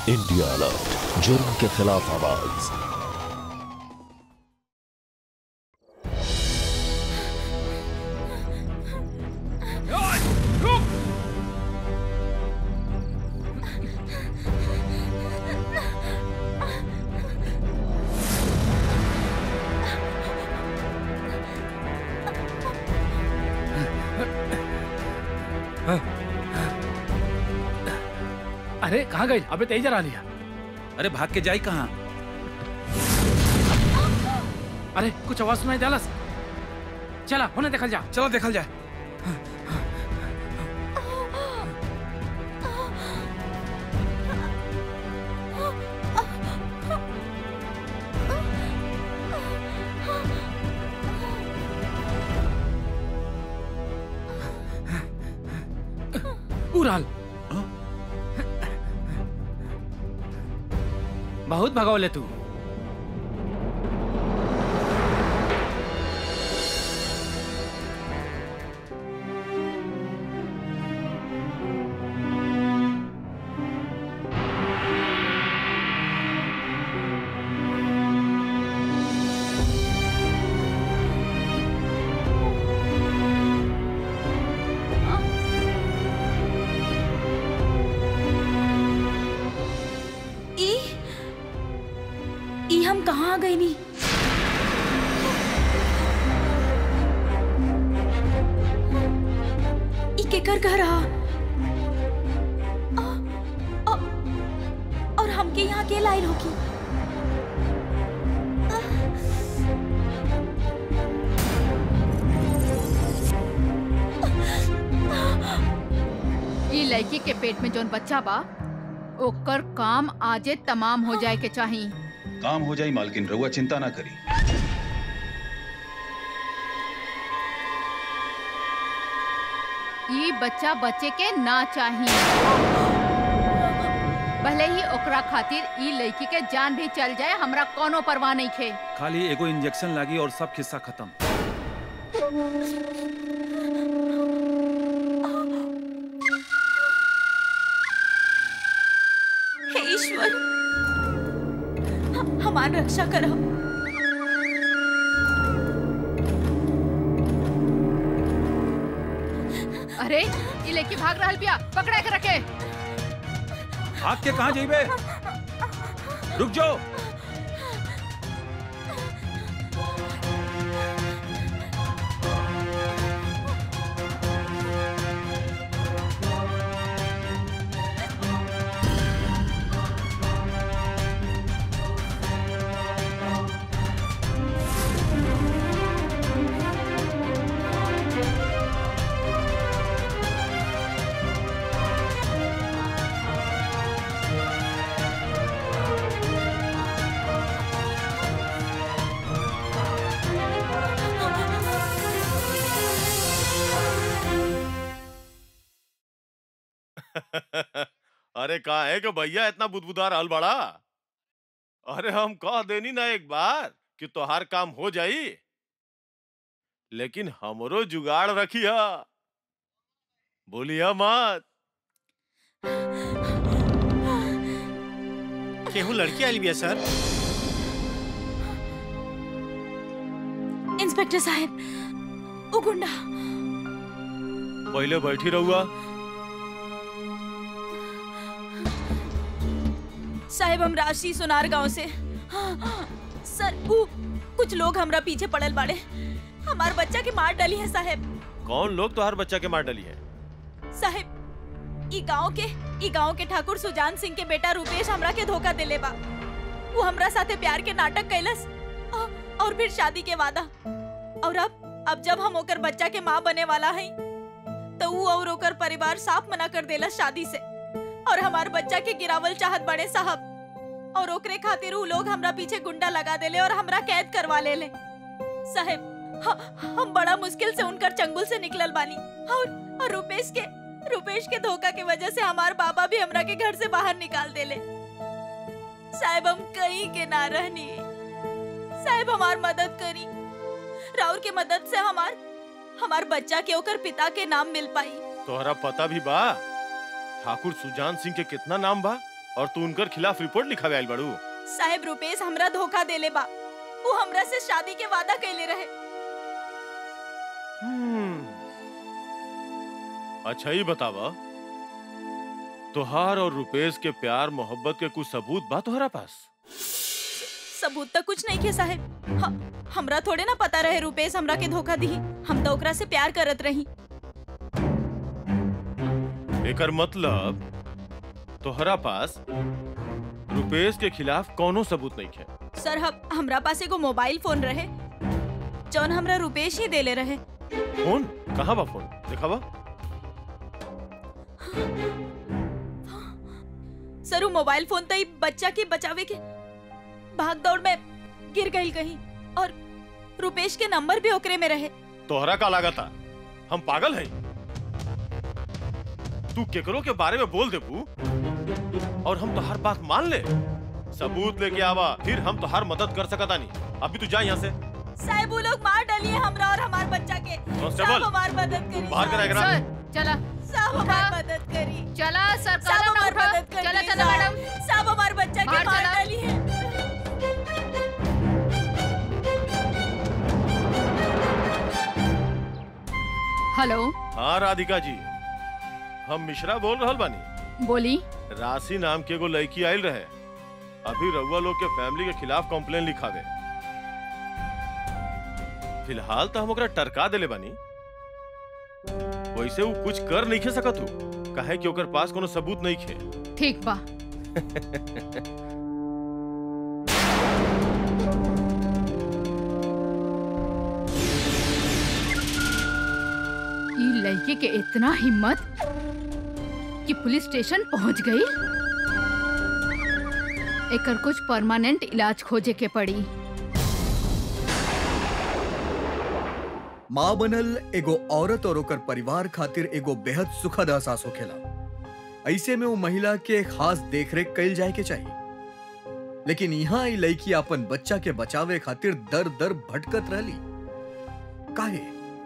India alert जुर्म के खिलाफ आवाज अरे कहाँ गई अबे तेज जरा लिया अरे भाग के जाई कहाँ अरे कुछ आवाज सुनाई देलस चला होने देखल जा चलो देखल जाए उड़ाल बहुत भगवले तू ई ई हम कहाँ आ गए नी ई केकर घर रहा आ, आ, और हमके यहाँ के लाइल होगी ई लड़की के पेट में जौन बच्चा बा ओकर काम आजे तमाम हो जाए के चाही काम हो जाई मालकिन रहुआ चिंता ना करी ई बच्चा बच्चे के ना चाही भले ही ओकरा खातिर ई लड़की के जान भी चल जाए हमरा कोनो परवाह नहीं खे खाली एगो इंजेक्शन लागी और सब किस्सा खत्म हे ईश्वर ह- हमार रक्षा करो अरे ई लड़की भाग रहल बिया पकड़ा के रखे भाग के कहाँ जाइबे रुक जाओ अरे कहा है कि भैया इतना बुदबुदा रहल बड़ा अरे हम कह देनी ना एक बार कि तोहार काम हो जाई लेकिन हमरो जुगाड़ रखिया बोलिया मत केहू लड़की आइल बिया सर इंस्पेक्टर साहब ओ गुंडा पहले बैठी रहुआ साहब हम राशि सोनार गांव से सर ऊ कुछ लोग हमरा पीछे पड़ल बाड़े हमार बच्चा के मार डाली है साहब कौन लोग तोहार बच्चा के मार डली है साहब ई गांव के ई गांव के ठाकुर सुजान सिंह के बेटा रूपेश हमरा के धोखा देले बा वो हमरा साथे प्यार के नाटक कैलस औ- और फिर शादी के वादा और अब अब जब हम ओकर बच्चा के माँ बने वाला हई तो वो और ओकर परिवार साफ मना कर देला शादी से और हमार बच्चा के गिरावल चाहत बड़े साहब और ओकरे खातिर उ लोग हमरा पीछे गुंडा लगा देले और हमरा कैद करवा ले ले साहब ह- हम बड़ा मुश्किल से उनकर चंगुल से निकलल बानी और, और रुपेश के रुपेश के धोखा की वजह से हमार बाबा भी हमरा के घर से बाहर निकाल देले साहब हम कहीं के ना रहनी साहब हमार मदद करी राउर के मदद से हमार हमार बच्चा के ओकर पिता के नाम मिल पाई तोहरा पता भी बा ठाकुर सुजान सिंह के कितना नाम बा और तू उनकर खिलाफ रिपोर्ट लिखावे आइल बाड़ू साहेब रुपेश हमरा धोखा देले बा वो हमरा से शादी के वादा कैले रहे हम्म। अच्छा ही बतावा तोहार और रुपेश के प्यार मोहब्बत के कुछ सबूत बा तोहरा पास सबूत तक कुछ नहीं के साहेब ह- हमरा थोड़े ना पता रहे रुपेश हमरा के धोखा दी हम तो ओकरा से प्यार करत रही एकर मतलब तोहरा पास रुपेश के खिलाफ कोनो सबूत नहीं है सर हम हमरा पास एगो मोबाइल फोन रहे जौन हमरा रुपेश ही देले रहे फोन कहाँ बा फोन दिखावा सर वो मोबाइल फोन तो ई बच्चा के बचावे के भाग दौड़ में गिर गई कहीं और रुपेश के नंबर भी ओकरे में रहे तोहरा का लागत था हम पागल हैं तू केकरो के बारे में बोल देबू और हम तोहार बात मान ले सबूत लेके आवा फिर हम तोहार मदद कर सकता नहीं अभी तू जा यहाँ से साहब वो लोग मार डालिए हमरा और हमार बच्चा के कांस्टेबल, साहब हमार मदद करी बाहर करा एकरा। सर चला साहब हमार मदद करी चला साहब सरकार ना हमार उठा मदद करी चला चला साहब। मैडम साहब हमार बच्चा के बाहर मार चला। डालिए हेलो हाँ राधिका जी हम मिश्रा बोल रहल बानी बोली राशि नाम के एगो लड़की आयल रहे अभी रउआ लोग के फैमिली के खिलाफ कंप्लेन लिखावे फिलहाल तो हम ओकरा टरका देले बानी वैसे वो कुछ कर नहीं खे सकत हूँ काहे कि ओकर पास कोनो सबूत नहीं खे ठीक बा ई लड़के के इतना हिम्मत कि पुलिस स्टेशन पहुंच गई एकर कुछ परमानेंट इलाज खोजे के पड़ी माँ बनल एगो औरत और ओकर परिवार खातिर एगो बेहद सुखद एहसास होखेला ऐसे में वो महिला के खास देखरेख कइल जाए के चाहिए लेकिन यहाँ ई लड़की अपन बच्चा के बचावे खातिर दर दर भटकत रहली काहे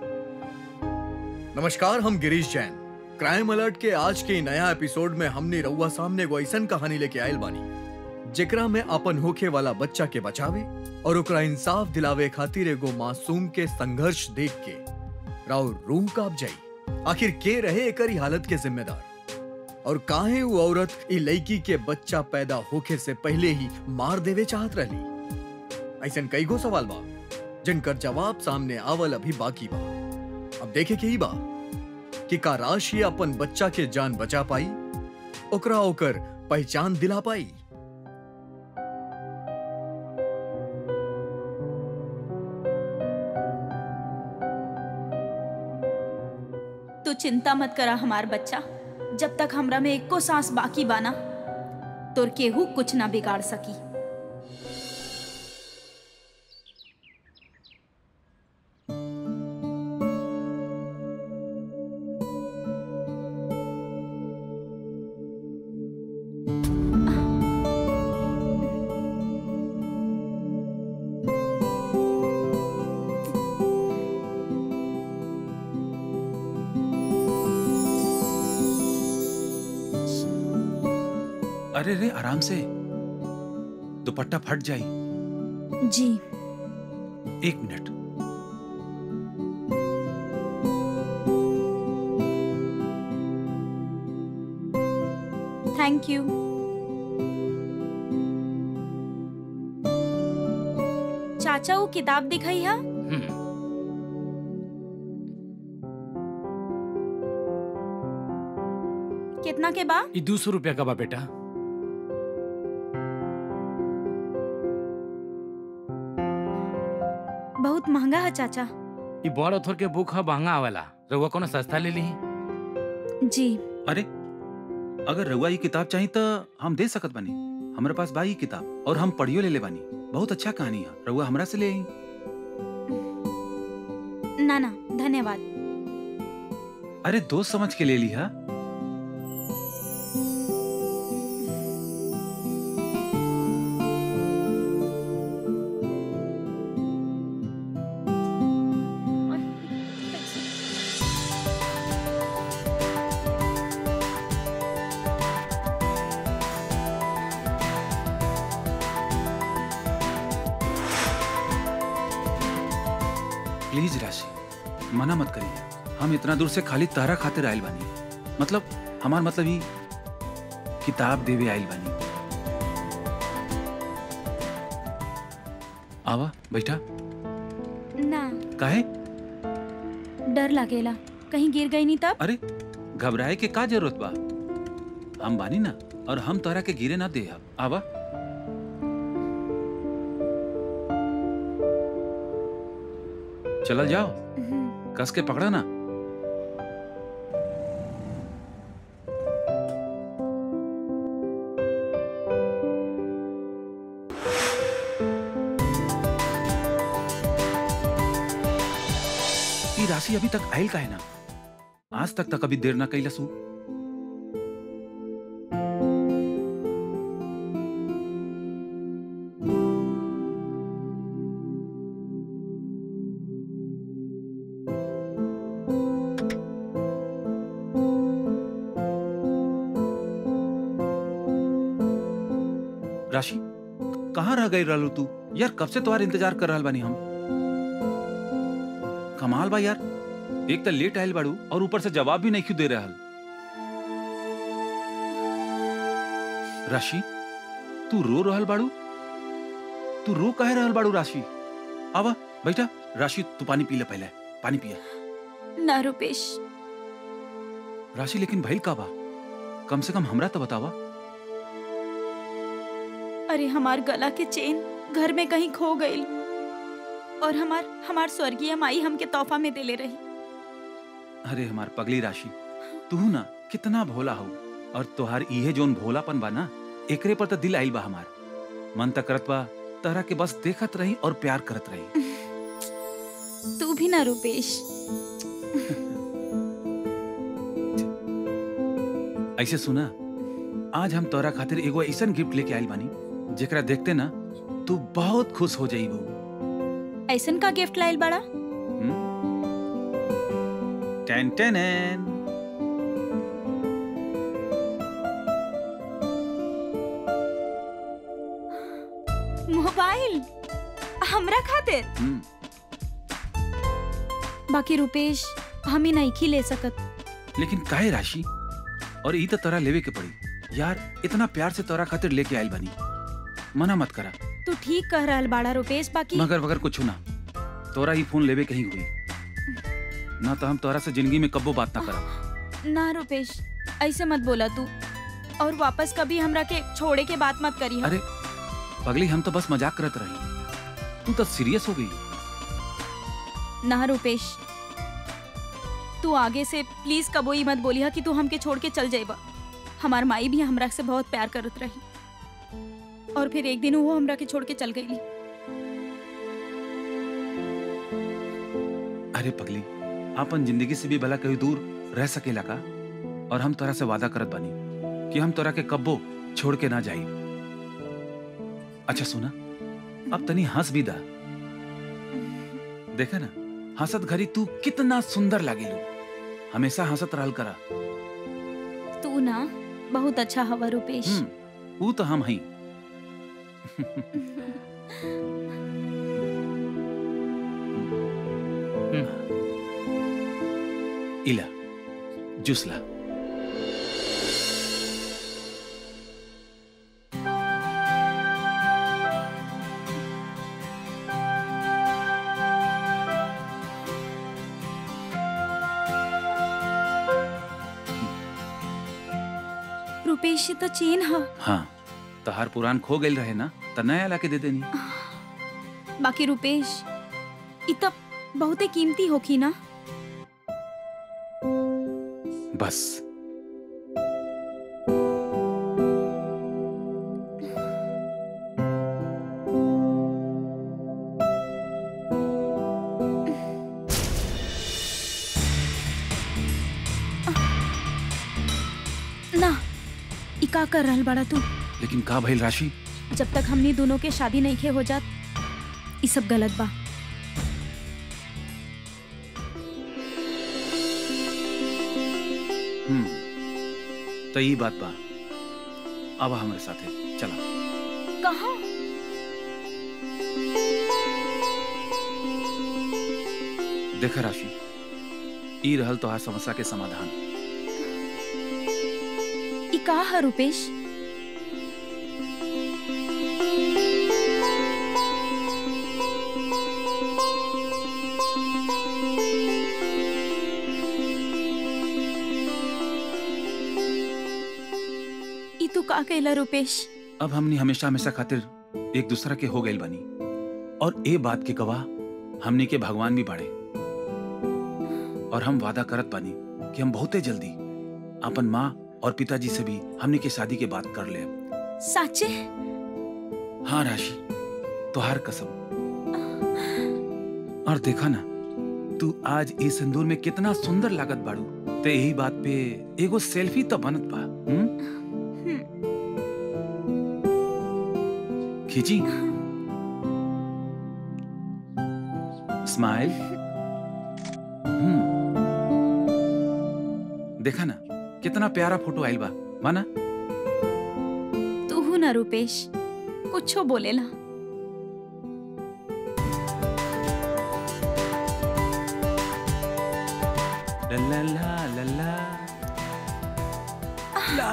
नमस्कार हम गिरीश जैन क्राइम अलर्ट के आज के ई नया एपिसोड में हमने रउआ सामने एगो ऐसन कहानी लेके आयल बानी जेकरा में अपन होखे वाला बच्चा के बचावे और ओकरा इंसाफ दिलावे खातिर एगो मासूम के संघर्ष देख के राव रूह कांप जाई आखिर के रहे एकर ई हालत के जिम्मेदार और काहे वो औरत ई लड़की के बच्चा पैदा होखे से पहले ही मार देवे चाहत रहली ऐसन कई गो सवाल बा जिनकर जवाब सामने आवल अभी बाकी बा अब देखे के ही बा कि का राशि अपन बच्चा के जान बचा पाई ओकरा ओकर पहचान दिला पाई तू चिंता मत करा हमार बच्चा जब तक हमरा में एको सांस बाकी बाना तोर केहू कुछ ना बिगाड़ सकी अरे रे आराम से दुपट्टा फट जाई जी एक मिनट थैंक यू चाचा वो किताब दिखाई है हम्म, कितना के बा ई दो सौ रुपया का बा बेटा बहुत महंगा है चाचा ई बड़ अथर के बुक है महंगा आवेला रउआ कोनो सस्ता ले ली जी अरे अगर रउआ ये किताब चाहिए तो हम दे सकत बानी हमारे पास बा ई किताब और हम पढ़ियो ले ले बानी बहुत अच्छा कहानी है रउआ हमरा से ले आई ना ना धन्यवाद अरे दोस्त समझ के ले ली हा प्लीज राशि मना मत करिए हम इतना दूर से खाली तारा खातिर आयल बानी मतलब हमार मतलब ही किताब देवे आयल बानी आवा बैठा ना काहे डर लगेला कहीं गिर गई नहीं तब अरे घबराए के का जरूरत बा हम बानी ना और हम तोरा के गिरे ना दे आवा चलल जाओ हम्म, कस के पकड़ा ना ई राशि अभी तक आयल का है ना आज तक तक अभी देर ना कैलसू राशि कहाँ रह गई रहलू तू यार कब से तुम्हार इंतजार कर रहल बानी हम कमाल बा यार एक तो लेट आयल बाड़ू और ऊपर से जवाब भी नहीं क्यों दे रहल राशि तू रो रहल बाड़ू तू रो काहे रहल बाड़ू राशि आवा बैठा राशि तू पानी पी ले पहले पानी पिया ना रुपेश राशि लेकिन भइल का बा कम से कम हमरा तो बतावा अरे हमार गला के चेन घर में कहीं खो गई और हमार हमार स्वर्गीय माई हमके तोहफा में देले रही अरे हमार पगली राशि तू ना कितना भोला हो और तोहार इहे जोन भोलापन बा ना एकरे पर तो दिल आइल बा हमार मन तक करत बा तहरा के बस देखत रही और प्यार करत रही तू भी ना रुपेश ऐसे सुना आज हम तोरा खातिर एगो ऐसन गिफ्ट लेके आइल बानी जेकरा देखते ना तू बहुत खुश हो जाइबू ऐसन का गिफ्ट लाइल बड़ा टेन टेन एन। मोबाइल हमरा खातिर हम्म, बाकी रुपेश हम ही नहीं ले सकत लेकिन काहे राशि और ई तो तोरा लेवे के पड़ी यार इतना प्यार से तोरा खातिर लेके आइल बानी मना मत करा तू ठीक कह रहल बाड़ा रुपेश बाकी मगर वगर कुछ ना तोरा ही फोन लेवे कहीं हुई ना तो हम तोरा से जिंदगी में कब्बो बात ना करा ना रुपेश ऐसे मत बोला तू और वापस कभी हमरा के छोड़े के बात मत करी अरे पगली हम तो बस मजाक करत रही तू तो सीरियस हो गई ना रुपेश तू आगे से प्लीज कबो ही मत बोलिहा कि तू हमके छोड़ के चल जाइबा हमार माई भी हमरा से बहुत प्यार करत रही और फिर एक दिन वो हमरा के छोड़ के चल गई अरे पगली अपन जिंदगी से भी भला कहीं दूर रह सकेला का और हम तोरा से वादा करत बानी कि हम तोरा के कब्बो छोड़ के ना जाई अच्छा सुना अब तनी हंस भी दा देखा ना हंसत घरी तू कितना सुंदर लागेलू हमेशा हंसत रहल करा तू ना बहुत अच्छा हवा रुपेश हम्म ऊ तो हम हई इला जूसला रुपेश ये तो चेन ह हाँ तहार पुरान खो गई रहे ना त नया लाके दे देनी बाकी रुपेश इ तो बहुते कीमती होखी ना बस ना इ का कर रहल बड़ा तू लेकिन का भइल राशि जब तक हमनी दोनों के शादी नहीं खे हो जात इ सब गलत बा हम्म तो ई बात बा अब हमारे साथे चला कहाँ देख राशि ई रहल तोहार समस्या के समाधान ई का है रुपेश ई तू का कहला रुपेश अब हमनी हमेशा हमेशा खातिर एक दूसरा के हो गइल बनी और ए बात के गवाह हमनी के भगवान भी बाड़े और हम वादा करत बानी कि हम बहुते जल्दी अपन माँ और पिताजी से भी हमनी के शादी के बात कर ले साचे हाँ राशि तोहार कसम और देखा ना तू आज इस सिंदूर में कितना सुंदर लागत बाड़ू ते यही बात पे एगो सेल्फी तो बनत बा हुँ? खींची स्माइल हम्म देखा ना कितना प्यारा फोटो आइल बा माना तू हूं ना रुपेश कुछो बोलेला ला ला ला ला ला ला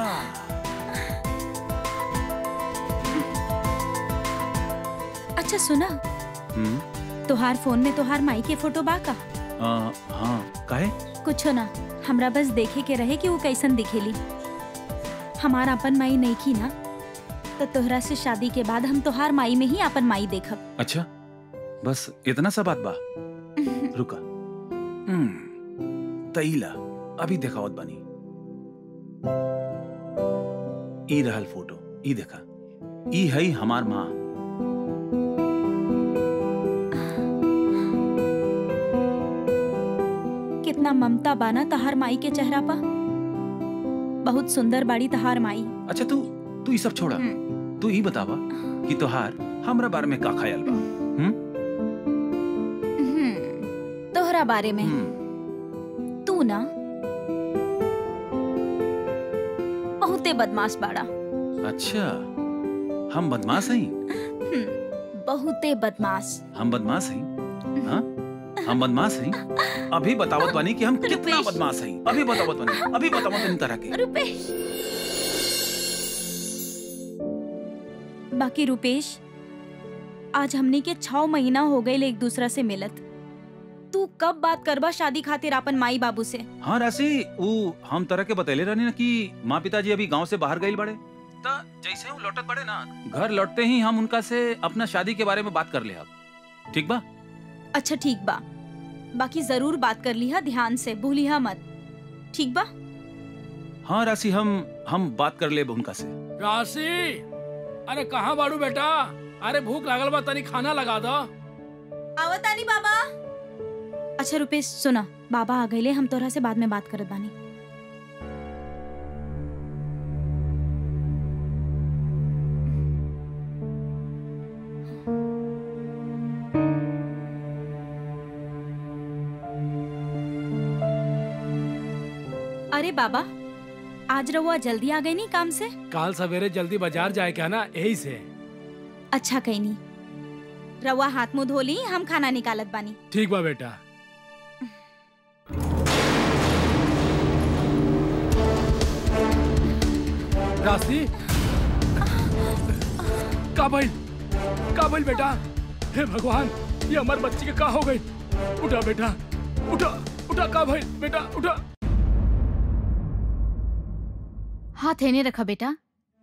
अच्छा सुना हम्म तोहार फोन में तोहार माई के फोटो बा का आ, हाँ काहे कुछो ना हमरा बस देखे के रहे कि वो कैसन दिखेली हमार अपन माई नहीं की ना तो तोहरा से शादी के बाद हम तोहार माई में ही अपन माई देखब अच्छा बस इतना सा बात बा रुका हम्म तईला अभी देखावत बानी ई रहल फोटो ई देखा ई है हमार माँ कितना ममता बाना तहार माई के चेहरा पा बहुत सुंदर बाड़ी तहार माई अच्छा तू तू ई सब छोड़ा तू ई बतावा कि तोहार हमरा बारे में का ख्याल बा हम्म हम्म, तोहरा बारे में हम्म, तू ना बहुते बदमाश बाड़ा अच्छा हम बदमाश हई हम्म, बहुते बदमाश हम बदमाश हई हाँ हम बदमाश हई अभी बतावत बानी कि हम कितना रुपेश। बदमाश हई अभी बतावत बानी अभी बतावत बानी तरह के रुपेश बाकी रुपेश आज हमने के छह महीना हो गए एक दूसरा से मिलत तू कब बात करबा शादी खातिर अपन माई बाबू से हाँ राशि वो हम तरह के बतैले रहनी ना कि माँ पिताजी अभी गांव से बाहर गई बड़े तो जैसे वो लौटत बड़े ना घर लौटते ही हम उनका से अपना शादी के बारे में बात कर ले अब ठीक बा अच्छा ठीक बा बाकी जरूर बात कर लिहा ध्यान से भूलिहा मत ठीक बा हाँ राशि हम हम बात कर ले उनका से राशि अरे कहाँ बाड़ू बेटा अरे भूख लागल बा तनी खाना लगा दो आवतानी बाबा अच्छा रुपेश सुना बाबा आ गईले हम तोरा से बाद में बात करत बानी अरे बाबा आज रहुआ जल्दी आ गई नी काम से काल सवेरे जल्दी बाजार जाए क्या ना यही से अच्छा कहीं नहीं रहुआ हाथ मुंह धोली हम खाना निकालत बानी ठीक बा बेटा राशि का भइल का भइल बेटा हे भगवान ये हमार बच्ची के का हो गई उठा बेटा उठा उठा का भइल बेटा उठा हाथ है नहीं रखा बेटा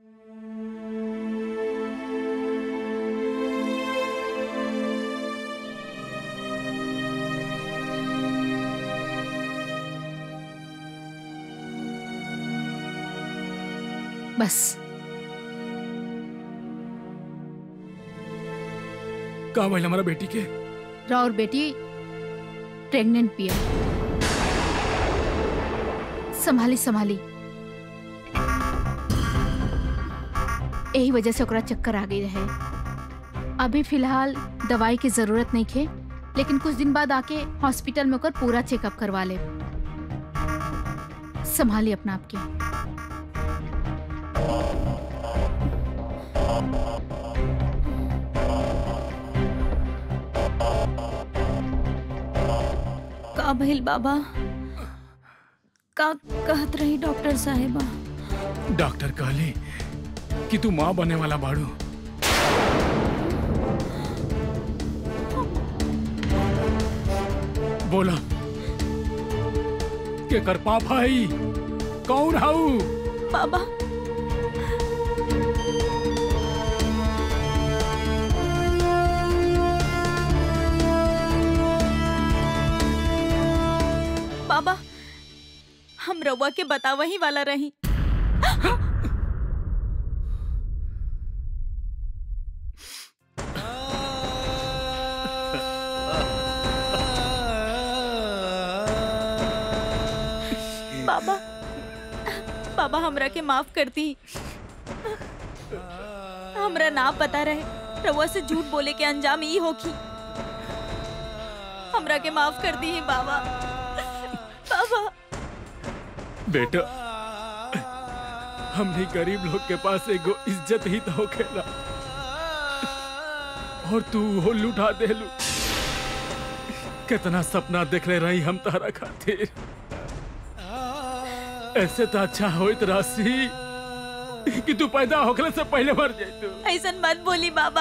बस का भइल हमारा बेटी के और बेटी प्रेग्नेंट पिया संभाली संभाली यही वजह से ओकरा चक्कर आ गई रहे अभी फिलहाल दवाई की जरूरत नहीं खे लेकिन कुछ दिन बाद आके हॉस्पिटल में ओकर पूरा चेकअप करवा ले संभाली अपना आपके का भइल बाबा का कहत रही डॉक्टर साहेबा डॉक्टर कहली कि तू माँ बने वाला बाड़ू बोला के कर पाप है कौन हाउ बाबा बाबा हम रउआ के बतावा ही वाला रही बाबा बाबा हमरा के माफ कर दी हमरा ना पता रहे रउआ से झूठ बोले के अंजाम ई होखी हमरा के माफ कर दी बाबा बाबा बेटा हमने गरीब लोग के पास एगो इज्जत ही तो होखेला और तू वो लुटा देलू कितना सपना देखले रही हम तारा खातिर ऐसे तो अच्छा होइत राशि कि तू पैदा होखले से पहले मर जातू ऐसन मत बोली बाबा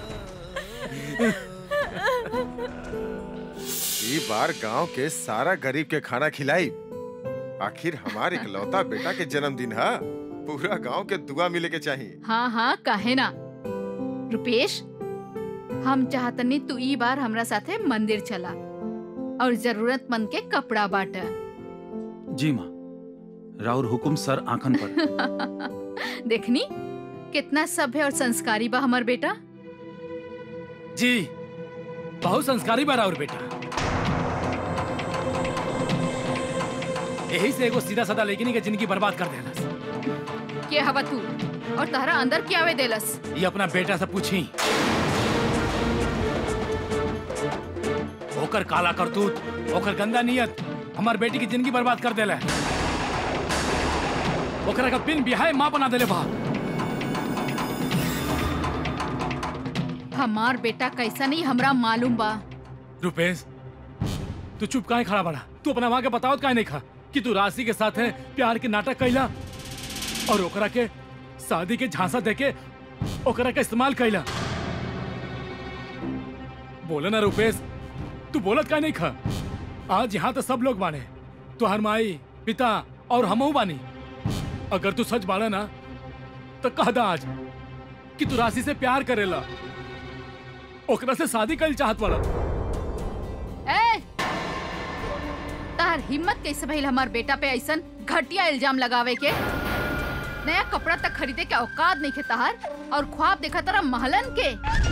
ई बार गांव के सारा गरीब के खाना खिलाई आखिर हमार इकलौता बेटा के जन्मदिन है पूरा गांव के दुआ मिले के चाहिए हाँ हाँ काहे ना रुपेश हम चाहतनी तू ई बार हमरा साथे मंदिर चला और जरूरतमंद के कपड़ा बांटा जी माँ राउर हुकुम सर आंखन पर देखनी कितना सभ्य और संस्कारी बा हमर बेटा जी बहुत संस्कारी बारा और बेटा यही से एगो सीधा साधा लेकिन के जिंदगी बर्बाद कर देलस के हवा तू और तहरा अंदर क्या आवे देलस ये अपना बेटा से पूछी ओकर काला करतूत ओकर गंदा नियत हमार बेटी की जिंदगी बर्बाद कर देला ओकरा का बिन बिहाय माँ बना देले बा हमार बेटा कैसा नहीं हमरा मालूम बा रुपेश तू चुप काहे खड़ा बड़ा तू अपना माँ के बताओ काहे नहीं खा कि तू राशि के साथ है प्यार के नाटक कैला और ओकरा के शादी के झांसा देके ओकरा का इस्तेमाल कैला बोले ना रुपेश तू बोलत काहे नहीं खा आज यहाँ तो सब लोग बाने तुहार माई पिता और हमहू बानी अगर तू सच बाड़ा ना तो कह दा आज कि तू राशि से प्यार करेला ओकरा से शादी कल चाहत वाला ए तार हिम्मत कैसे भइल हमार बेटा पे ऐसन घटिया इल्जाम लगावे के नया कपड़ा तक खरीदे के औकात नहीं खे तहार और ख्वाब देखा तारा महलन के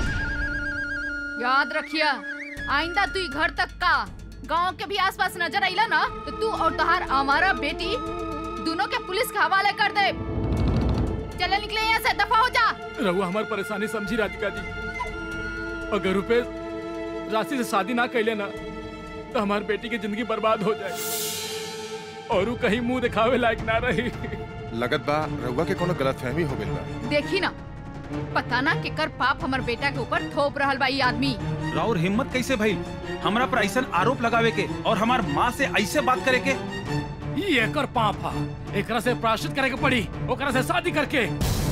याद रखिया आइंदा तू ई घर तक का गांव के भी आसपास नजर आइला ना तो तू और तहार आवारा बेटी दोनों के पुलिस के हवाले कर दे चले निकले यहाँ से दफा हो जा रहुआ हमारी परेशानी समझी राधिका जी अगर रुपेश राशि से शादी ना कैले ना तो हमारी बेटी की जिंदगी बर्बाद हो जाए और उ कहीं मुंह दिखावे लायक ना रही लगत बा रउआ के कोनो गलतफहमी हो गइल बा देखी ना पता ना केकर पाप हमर बेटा के ऊपर थोप रहल बा ई आदमी राउर हिम्मत कैसे भई हमरा पर ऐसा आरोप लगावे के और हमार माँ से ऐसे बात करे के ये एकर पाप हा एकरा से प्रायश्चित करे के पड़ी ओकरा से शादी करके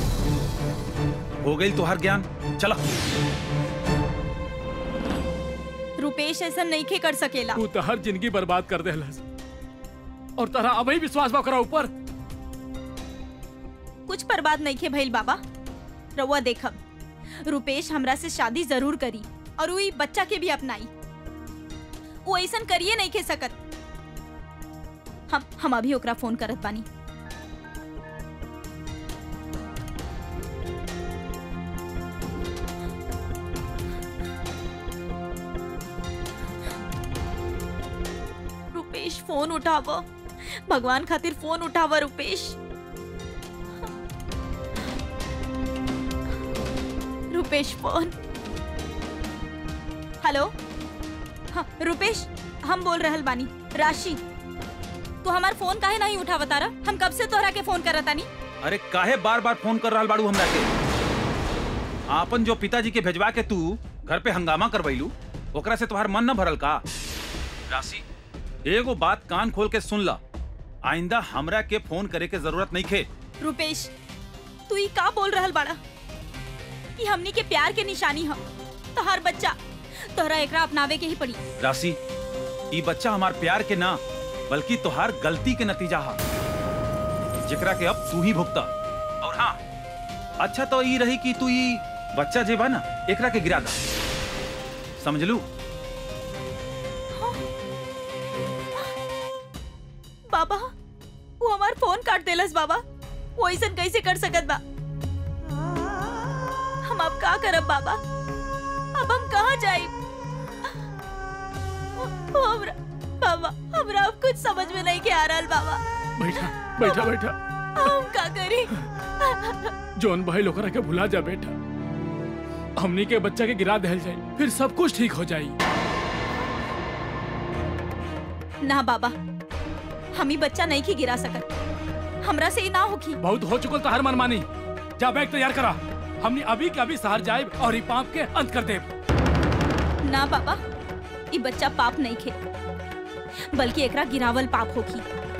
हो गई तुहार ज्ञान चला रुपेश ऐसा नहीं खे कर सकेला तू तो हर जिंदगी बर्बाद कर देलस और तरह अभी विश्वास बा ओकरा ऊपर कुछ बर्बाद नहीं खे भइल बाबा रउआ देखब रुपेश हमरा से शादी जरूर करी और वही बच्चा के भी अपनाई वो ऐसन करिए नहीं खे सकत हम हम अभी ओकरा फोन करत बानी रुपेश फोन उठाव भगवान खातिर फोन उठाव रुपेश रुपेश फोन हेलो हाँ रुपेश हम बोल रहल बानी राशि तू हमार फोन काहे नहीं उठावा तारा हम कब से तोहरा के फोन करत तानी अरे काहे बार बार फोन कर रहा बाड़ू हमरा के आपन जो पिताजी के भेजवा के तू घर पे हंगामा करवैलू ओकरा से तुम्हार मन न भरल का राशि एगो बात कान खोल के सुन ला आइंदा हमरा के फोन करे के जरूरत नहीं खे रुपेश तू ही का बोल रहल बाड़ा कि हमनी के प्यार के निशानी हम तोहार बच्चा तोहरा एकरा अपनावे के ही पड़ी राशि ई बच्चा हमार प्यार के ना बल्कि तोहार गलती के नतीजा हा जेकरा के अब तू ही भुगता और हाँ अच्छा तो ई रही कि तू ई बच्चा जे बा ना एकरा के गिरा दा समझ लू बाबा वो हमार फोन काट देलस बाबा वो ऐसन कैसे कर सकत बा हम अब का करब बाबा अब हम कहाँ जाई हमरा बाबा हमरा अब कुछ समझ में नहीं के आ रहल बाबा बैठा बैठा बैठा हम का करी जौन भाई लोकरा के भुला जा बेटा हमनी के बच्चा के गिरा दहल जाए फिर सब कुछ ठीक हो जाई ना बाबा हम ही बच्चा नहीं की गिरा सकत हमरा से ही ना होखी बहुत हो चुकल तो हर मनमानी जा बैग तैयार करा हमने अभी के अभी शहर जाए और ई पाप के अंत कर दे ना बाबा ई बच्चा पाप नहीं खे बल्कि एकरा गिरावल पाप होखी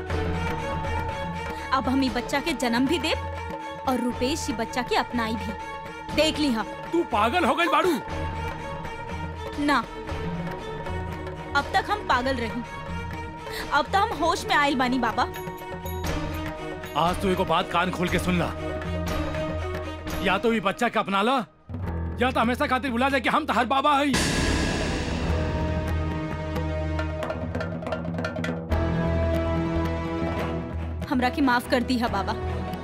अब हम ई बच्चा के जन्म भी देब और रुपेश ई बच्चा के अपनाई भी देख ली हम तू पागल हो गई बाड़ू ना अब तक हम पागल रही अब तो हम होश में आयल बानी बाबा आज तू एगो बात कान खोल के सुन ला या तो ये बच्चा के अपना ला या तो हमेशा खातिर भुला जाए कि हम तो हर बाबा है हमरा के माफ कर दी है बाबा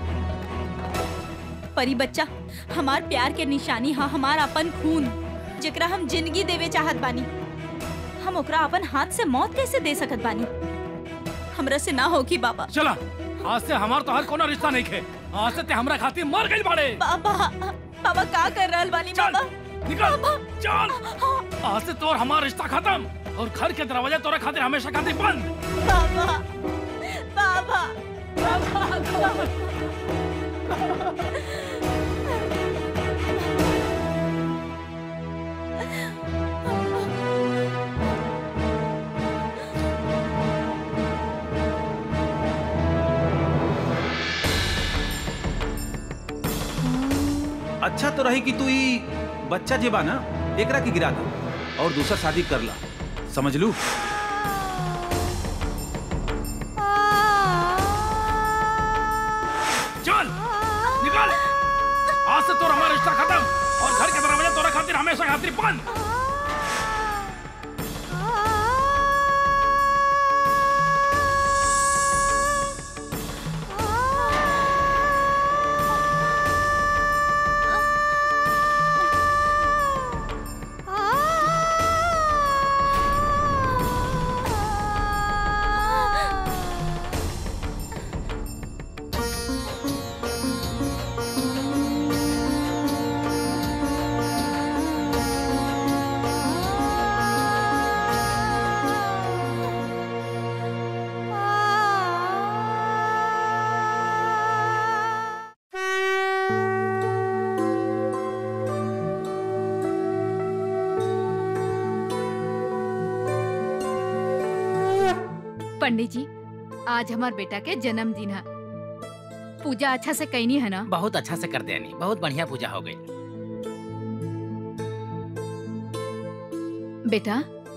परी बच्चा हमार प्यार के निशानी हा हमार अपन खून जेकरा हम जिंदगी देवे चाहत बानी हम ओकरा अपन हाथ से मौत कैसे दे सकत बानी हमरा से ना होगी बाबा चला आज से हमार तो हर कोनो रिश्ता नहीं खे आज से ते हमरा खातिर मर गई बाड़े बाबा बाबा का कर रहल बानी चल बाबा निकल बाबा। चल आज से तोर हमार रिश्ता खत्म और घर के दरवाजे तोरा खातिर हमेशा खातिर बंद बाबा बाबा बाबा अच्छा तो रही कि तू ई बच्चा जे बा ना एकरा के गिरा दा और दूसरा शादी कर ला समझ लू चल निकल आज से तोर हमारा रिश्ता खत्म और घर के दरवाजे तोरा खातिर हमेशा खातिर बंद पंडित जी आज हमार बेटा के जन्मदिन है पूजा अच्छा से कैनी है ना बहुत अच्छा से कर देनी बहुत बढ़िया पूजा हो गई बेटा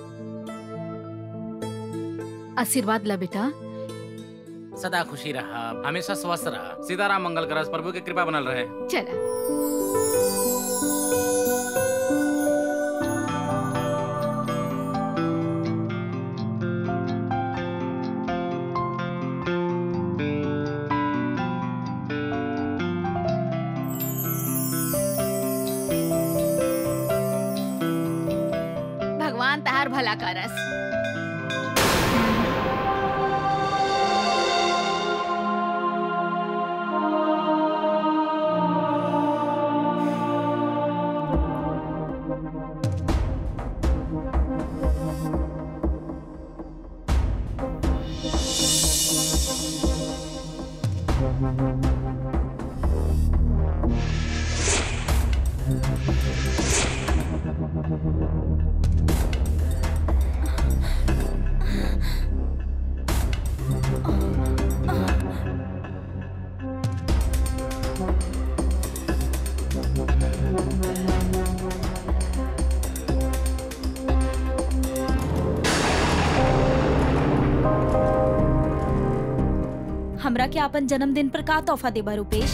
आशीर्वाद ला बेटा सदा खुशी रहा हमेशा स्वस्थ रहा सीताराम मंगल करस प्रभु की कृपा बनल रहे चला भगवान तहार भला करस हमरा के अपन जन्मदिन पर का तोहफा देबा रुपेश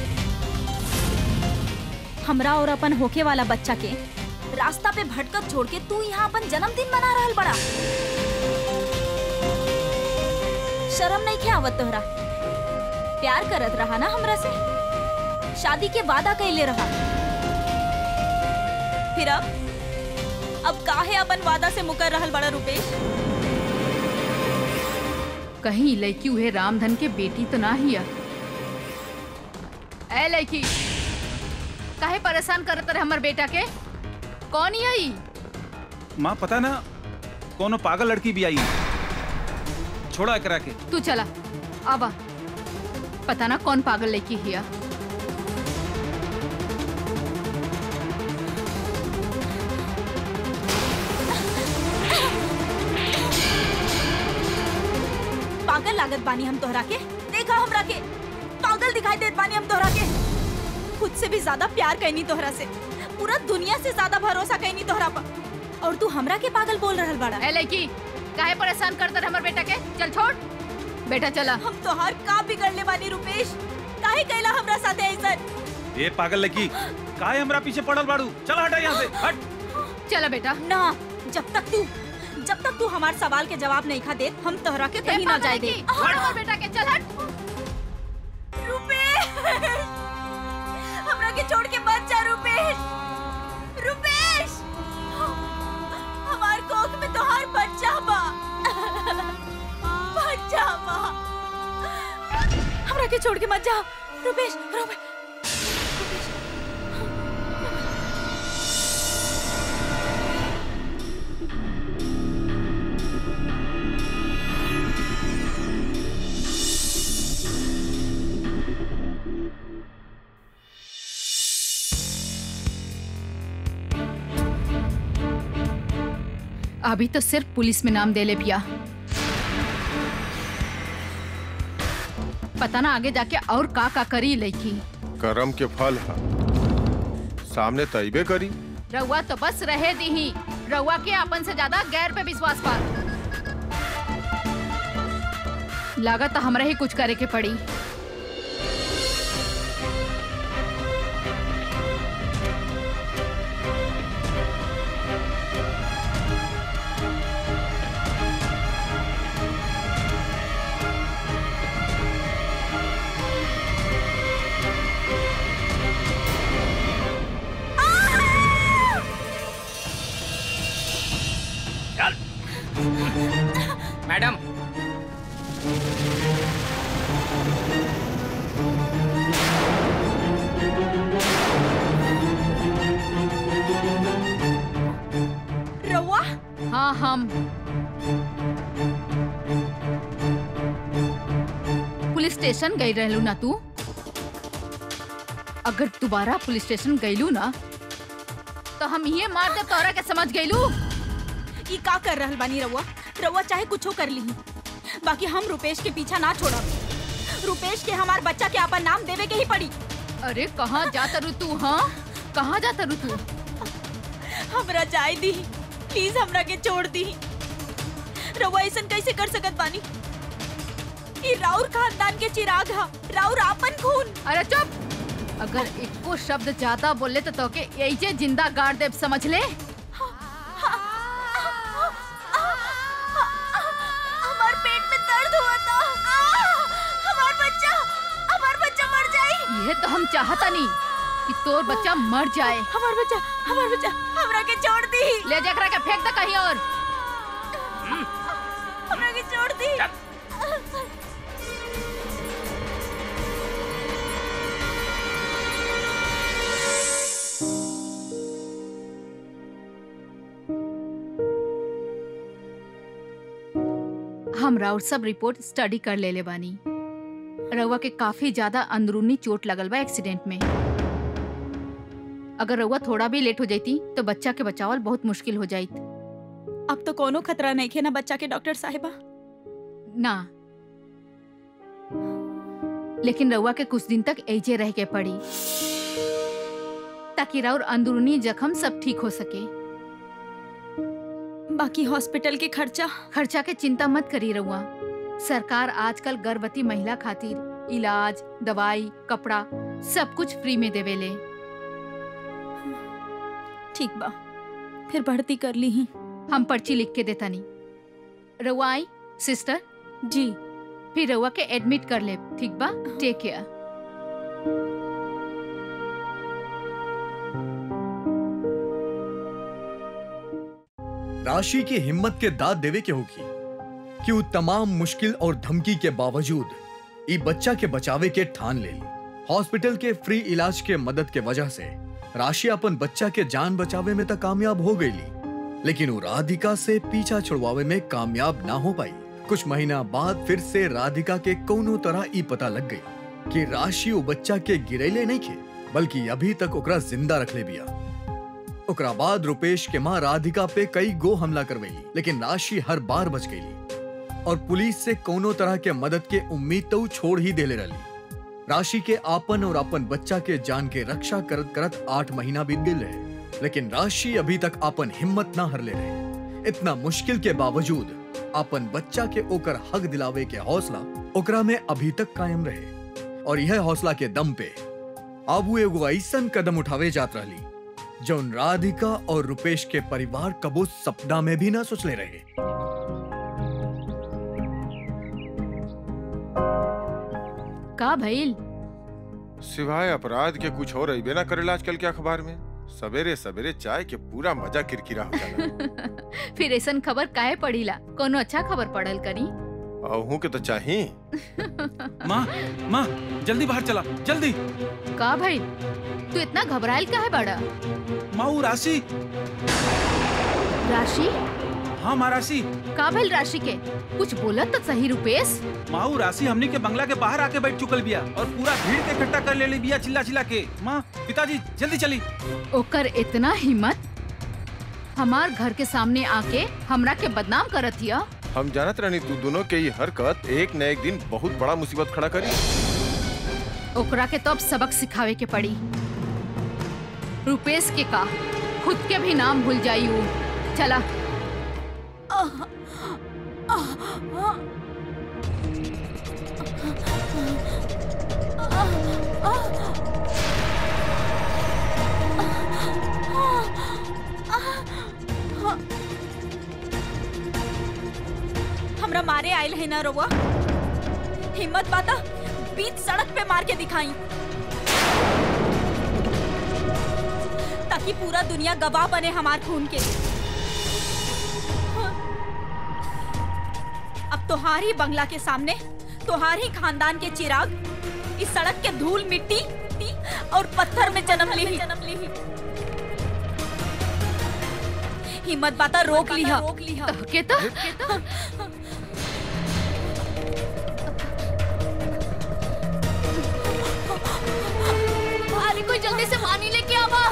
हमरा और अपन होके वाला बच्चा के रास्ता पे भटकत छोड़ के तू यहाँ अपन जन्मदिन मना रहल बड़ा शर्म नहीं के आवत तोहरा प्यार करत रहा ना हमरा से शादी के वादा कैले रहा फिर अब अब काहे अपन वादा से मुकर रहल बड़ा रुपेश कहीं ई लड़की उहे रामधन के बेटी तो ना हिया ए लड़की काहे परेशान करत रहे हमर बेटा के कौन ही आई माँ पता ना कोनो पागल लड़की भी आई छोड़ा एकरा के तू चला आवा पता ना कौन पागल लड़की हिया पागल लागत बानी हम तोहरा के देखा हमरा के पागल दिखाई देत बानी हम तोहरा के खुद से भी ज्यादा प्यार कैनी तोहरा से पूरा दुनिया से ज्यादा भरोसा कैनी तोहरा पर और तू हमरा के पागल बोल रहल बाड़ा ए लड़की काहे परेशान करत रहे हमर बेटा के चल छोड़ बेटा चला हम तोहार का बिगड़ले बानी रुपेश काहे कैला हमरा साथे ऐसन ए पागल लड़की काहे हमरा पीछे पड़ल बाड़ू चल हटा यहाँ से हट चला बेटा ना जब तक तू जब तक तू हमार सवाल के जवाब नहीं खा देत हम तोहरा के ए, कहीं ना पागल जाए दे लड़की, छोड़ हमर बेटा के चल हट रुपेश हमरा के छोड़ के मत जा रुपेश रुपेश हमार कोख में तोहार बच्चा बा बच्चा बा हमरा के छोड़ के मत जा रुपेश रुपेश अभी तो सिर्फ पुलिस में नाम दे ले पिया पता ना आगे जाके और का का करी लड़की करम के फल है सामने तैबे करी रउआ तो बस रहे दी ही रउआ के अपन से ज्यादा गैर पे विश्वास पा लागत हमरा ही कुछ करे के पड़ी मैडम रउआ हाँ हम पुलिस स्टेशन गई रहलू ना तू अगर दोबारा पुलिस स्टेशन गईलू ना तो हम ये मार दे तोरा के समझ गईलू ई का कर रहल बानी रउआ रउआ चाहे कुछो कर ली बाकी हम रुपेश के पीछा ना छोड़ब रुपेश के हमार बच्चा के अपन नाम देवे के ही पड़ी अरे कहाँ जाता रू तू हाँ कहाँ जाता रू तू हमरा जाए दी प्लीज हमरा के छोड़ दी रउआ ऐसन कैसे कर सकत बानी ई राउर खानदान के चिराग हा राउर आपन खून अरे चुप अगर एको शब्द ज्यादा बोले तो तोके ऐसे जिंदा गाड़ देब समझ ले हमार पेट में दर्द हुआ था हमार बच्चा हमार बच्चा मर जाए ये तो हम चाहता नहीं कि तोर बच्चा मर जाए हमार बच्चा हमार बच्चा हमरा के छोड़ दी ले जाकर के फेंक दे कहीं और हमरा के छोड़ दी हम राउर सब रिपोर्ट स्टडी कर ले ले बानी रउआ के काफी ज्यादा अंदरूनी चोट लगल बा एक्सीडेंट में अगर रउआ थोड़ा भी लेट हो जाती तो बच्चा के बचावल बहुत मुश्किल हो जाइत अब तो कोनो खतरा नहीं खे ना बच्चा के डॉक्टर साहिबा ना लेकिन रउआ के कुछ दिन तक ऐजे रह के पड़ी ताकि राउर अंदरूनी जख्म सब ठीक हो सके बाकी हॉस्पिटल के खर्चा खर्चा के चिंता मत करी रउआ सरकार आजकल गर्भवती महिला खातिर इलाज दवाई कपड़ा सब कुछ फ्री में देवेले ठीक बा फिर भर्ती कर ली ही हम पर्ची लिख के देतानी रउआ आई सिस्टर जी फिर रउआ के एडमिट कर ले ठीक बा टेक केयर राशि की हिम्मत के दाद देवे के होगी कि वो तमाम मुश्किल और धमकी के बावजूद ई बच्चा के बचावे के ठान ले ली हॉस्पिटल के फ्री इलाज के मदद के वजह से राशि अपन बच्चा के जान बचावे में तो कामयाब हो गई ली लेकिन वो राधिका से पीछा छुड़वावे में कामयाब ना हो पाई कुछ महीना बाद फिर से राधिका के कोनो तरह ई पता लग गई कि राशि वो बच्चा के गिरेले नहीं खे बल्कि अभी तक ओकरा जिंदा रखले बिया ओकरा बाद रुपेश के माँ राधिका पे कई गो हमला करवेली लेकिन राशि हर बार बच गईली और पुलिस से कोनो तरह के मदद के उम्मीद तो उ छोड़ ही देले रही राशि के आपन और अपन बच्चा के जान के रक्षा करत करत आठ महीना बीत गए रहे लेकिन राशि अभी तक आपन हिम्मत ना हर ले रहे इतना मुश्किल के बावजूद अपन बच्चा के ओकर हक दिलावे के हौसला ओकरा में अभी तक कायम रहे और यह हौसला के दम पे अब वो एगो ऐसन कदम उठावे जात रहली जौन राधिका और रुपेश के परिवार कबो सपना में भी ना सोचले रहे का भइल सिवाय अपराध के कुछ और अइबे ना करेला आजकल के अखबार में सवेरे सवेरे चाय के पूरा मजा किरकिरा हो जाला फिर ऐसन खबर काहे पढ़ीला कोनो अच्छा खबर पढ़ल करी अहू के तो चाही माँ माँ जल्दी बाहर चला जल्दी का भइल तू इतना घबराइल काहे बड़ा माँ वो राशि राशि हाँ माँ राशि का भइल राशि के कुछ बोलत तो सही रुपेश माँ वो राशि हमनी के बंगला के बाहर आके बैठ चुकल बिया और पूरा भीड़ के इकट्ठा कर ले ली बिया चिल्ला चिल्ला के माँ पिताजी जल्दी चली ओकर इतना हिम्मत हमार घर के सामने आके हमरा के बदनाम करत हिया हम जानत रहनी तू दोनों के ये हरकत एक न एक दिन बहुत बड़ा मुसीबत खड़ा करी ओकरा के तो अब सबक सिखावे के पड़ी रुपेश के का खुद के भी नाम भूल जाई ऊ चला हमरा मारे आयल है ना रोवा हिम्मत बाता बीच सड़क पे मार के दिखाई ताकि पूरा दुनिया गवाह बने हमार खून के अब तोहारी बंगला के सामने तोहारी खानदान के चिराग इस सड़क के धूल मिट्टी और पत्थर में जन्म ली जन्म ली हिम्मत बाता रोक लिया रोक लिया के तो अरे कोई जल्दी से पानी लेके आवा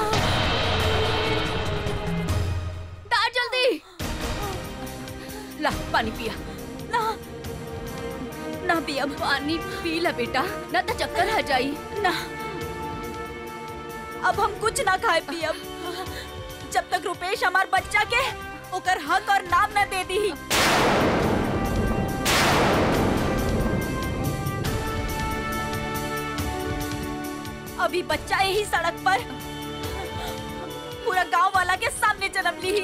दा जल्दी ला पानी पिया ना ना पिया पानी पी ला बेटा ना तो चक्कर आ जाई ना अब हम कुछ ना खाए पियब जब तक रुपेश हमार बच्चा के ओकर हक और नाम न दे दी अभी बच्चा यही सड़क पर पूरा गांव वाला के सामने जन्म ली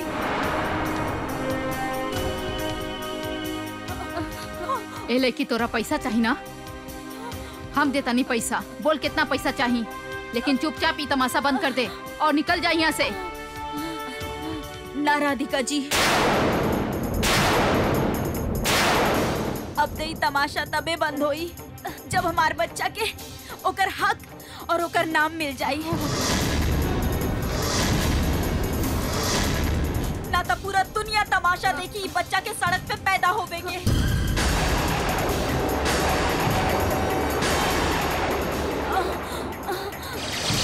ए लड़की तोरा पैसा चाहिए ना हम देता नहीं पैसा बोल कितना पैसा चाहिए लेकिन चुपचाप ही तमाशा बंद कर दे और निकल जा यहाँ से ना राधिका जी अब तो तमाशा तबे बंद होई जब हमार बच्चा के ओकर हक और ओकर नाम मिल जाई है ना तो पूरा दुनिया तमाशा देखी ई बच्चा के सड़क पे पैदा होवेंगे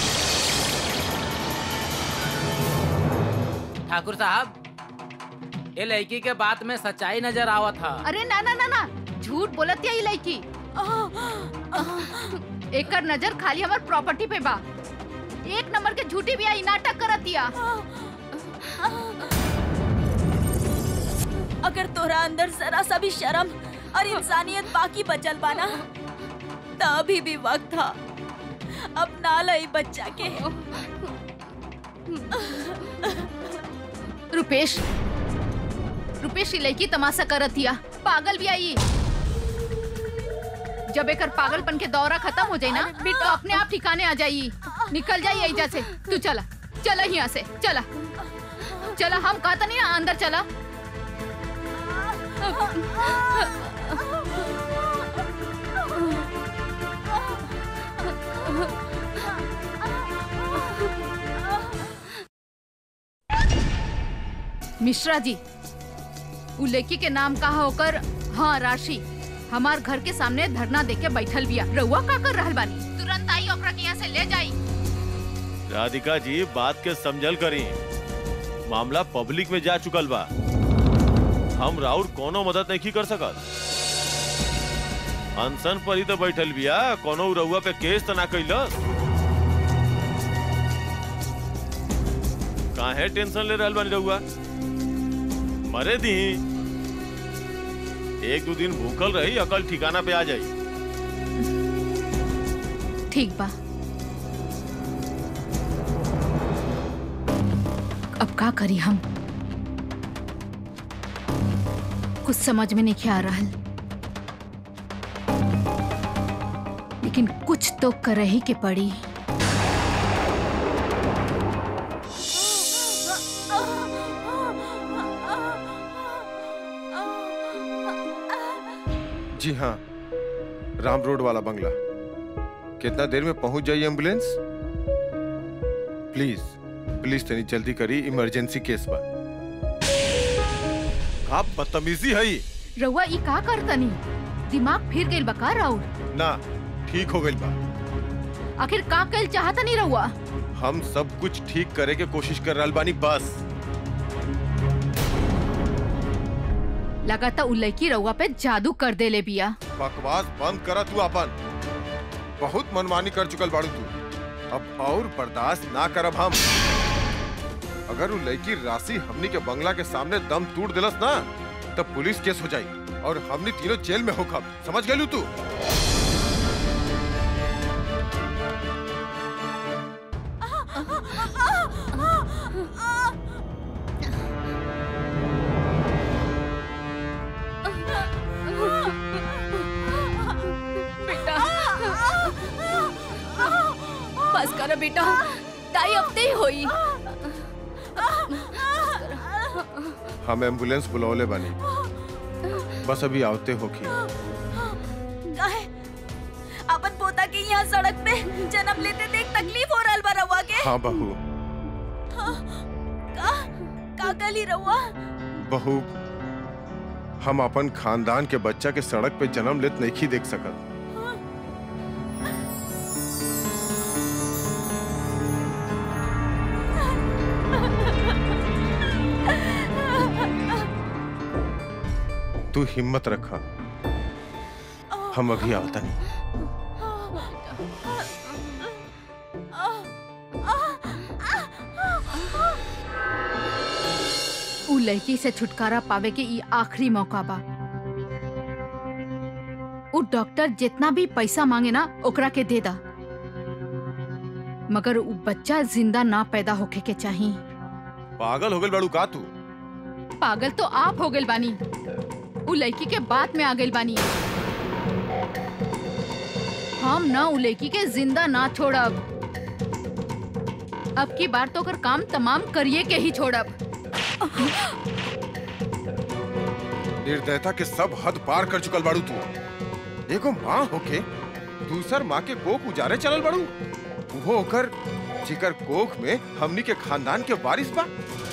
ठाकुर साहब ये लड़की के बात में सच्चाई नजर आवत था अरे ना ना ना ना झूठ बोलत या ई लड़की एकर नजर खाली हमार प्रॉपर्टी पे बा एक नंबर के झूठी भी आई नाटक करतिया अगर तोरा अंदर जरा सा भी शर्म और इंसानियत बाकी बचल बाना तो अभी भी वक्त था अपना लई बच्चा के रुपेश रुपेश ई लड़की तमाशा करतिया पागल भी आई जब एकर पागलपन के दौरा खत्म हो जाए ना तो अपने आप ठिकाने आ जाई निकल जाई ऐजा से तू चला चला यहाँ से चला चला हम कहता नहीं ना अंदर चला मिश्रा जी उ लड़की के नाम का होकर हाँ राशि हमार घर के सामने धरना देके बैठल बिया रउआ का कर रहल बानी तुरंत आई ओकरा के यहाँ से ले जाई राधिका जी बात के समझल करी मामला पब्लिक में जा चुकल बा हम राउर कोनो मदद नहीं कर सकत अनशन पर ही तो बैठल बिया कोनो रउआ पे केस तो ना कैलस काहे टेंशन ले रहल बानी रउआ मरे दी एक दो दिन भूखल रही अकल ठिकाना पे आ जाई ठीक बा अब का करी हम कुछ समझ में नहीं आ रहा लेकिन कुछ तो कर ही के पड़ी जी हाँ राम रोड वाला बंगला कितना देर में पहुंच जाइए एम्बुलेंस प्लीज प्लीज तनी जल्दी करी इमरजेंसी केस बा आप बदतमीजी है रउआ ई का करतनी दिमाग फिर गइल बा का राउर ना ठीक हो गई बा आखिर का कल चाहता नहीं रहुआ हम सब कुछ ठीक करे के कोशिश कर रहल बानी बस लगाता उ लड़की रउआ पे जादू कर दे ले बिया बकवास बंद करा तू अपन बहुत मनमानी कर चुकल बाड़ू तू अब और बर्दाश्त ना करब हम अगर वो लड़की राशि हमनी के बंगला के सामने दम तोड़ दिलस ना तब पुलिस केस हो जाई और हमनी तीनों जेल में होखब समझ गेलू तू बेटा बस करो बेटा ताई अब ही होई हम एम्बुलेंस बुलौले बानी बस अभी आवते होखी काहे अपन पोता के यहाँ सड़क पे जन्म लेते देख तकलीफ हो रहल बा रउआ के हाँ बहू का का कली रउआ बहू हम अपन खानदान के बच्चा के सड़क पे जन्म लेत नहीं देख सकत तू हिम्मत रखा हम अभी आवता नहीं उ लड़की से छुटकारा पावे के ई आखिरी मौका बा उ डॉक्टर जितना भी पैसा मांगे ना ओकरा के दे दा मगर उ बच्चा जिंदा ना पैदा होके के चाहिए पागल हो गई बड़ू का तू पागल तो आप हो गइल बानी उ लड़की के बात में आ गइल बानी हम ना उ लड़की के जिंदा ना छोड़ब अब की बार तो ओकर काम तमाम करिए के ही छोड़ब निर्दयता के सब हद पार कर चुकल बाड़ू तू एगो माँ होके दूसर माँ के कोख उजारे चलल बाड़ू वो ओकर जिकर कोख में हमनी के खानदान के वारिस बा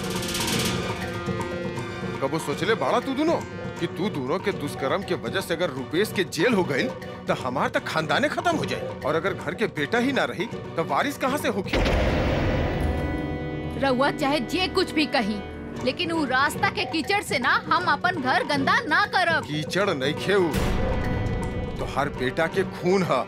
कबो सोचले बाड़ा तू दोनों कि तू दोनों के दुष्कर्म के वजह से अगर रुपेश के जेल हो गई तो हमार तक खानदाने खत्म हो जाए और अगर घर के बेटा ही ना रही तो वारिस कहाँ से होगी रउआ चाहे जे कुछ भी कही लेकिन उ रास्ता के कीचड़ से ना हम अपन घर गंदा ना करब कीचड़ नहीं खेऊ तो हर बेटा के खून है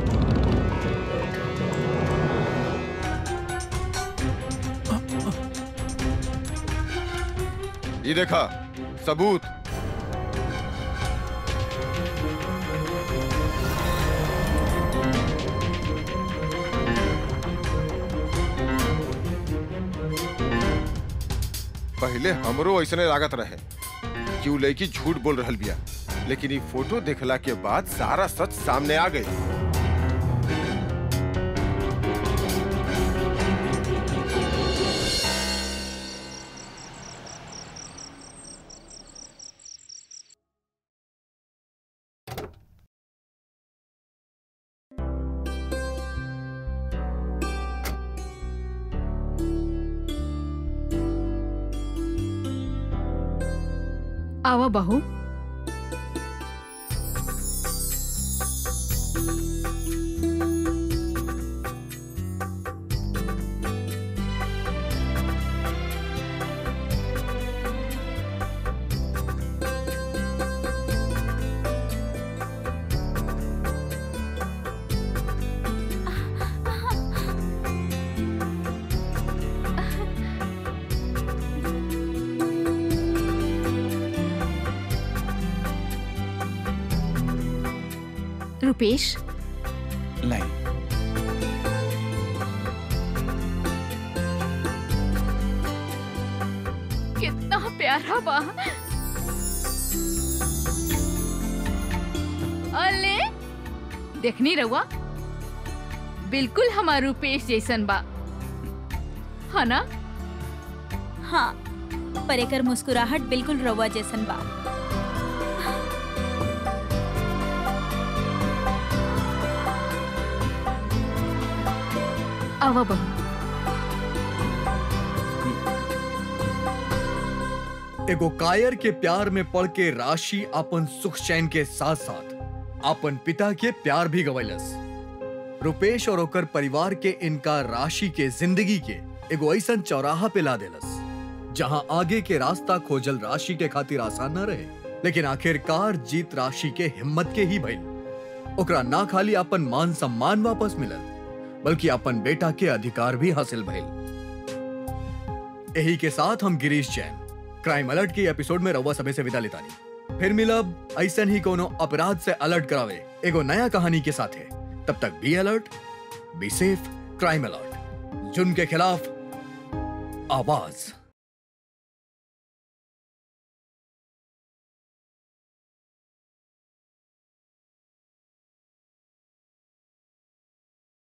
ये देखा सबूत पहले हमरो ऐसने लागत रहे कि उ लड़की झूठ बोल रहल बिया लेकिन ये फोटो देखला के बाद सारा सच सामने आ गई आवा बहू रुपेश लाई कितना प्यारा बा अले देखनी रहुआ बिल्कुल हमार रुपेश जैसन बा है ना हाँ पर एकर मुस्कुराहट बिल्कुल रवा जैसन बा आवा बहू एगो कायर के प्यार में पड़ के राशि अपन सुख चैन के साथ साथ अपन पिता के प्यार भी गवैलस रुपेश और ओकर परिवार के इनका राशि के जिंदगी के एगो ऐसन चौराहा पे ला देलस जहां आगे के रास्ता खोजल राशि के खातिर आसान न रहे लेकिन आखिरकार जीत राशि के हिम्मत के ही भइल ओकरा ना खाली अपन मान सम्मान वापस मिलल बल्कि अपन बेटा के अधिकार भी हासिल भइल यही के साथ हम गिरीश जैन क्राइम अलर्ट की एपिसोड में रउआ सभे से विदा लेतानी फिर मिलब ऐसन ही कोनो अपराध से अलर्ट करावे एगो नया कहानी के साथ है तब तक be alert be safe crime alert जुर्म के खिलाफ आवाज